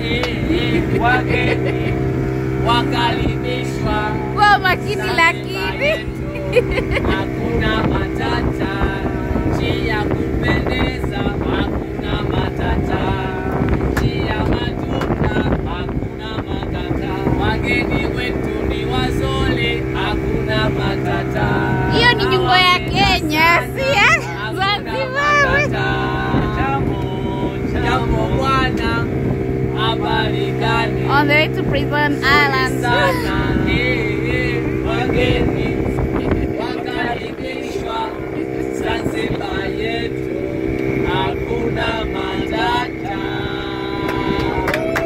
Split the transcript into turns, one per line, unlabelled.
wageni wakaribishwa
Kwa makini lakini.
hakuna matata, nchi ya kupendeza, hakuna matata, nchi ya matunda, hakuna matata, wageni wetu ni wazole, hakuna matata.
Hiyo ni nyimbo ya
Wapenda
Kenya,
sana,
si ya
hakuna
Zanzibar.
matata. Jambo, jambo bwana, habari gani?
On the way to Prison Island.
sana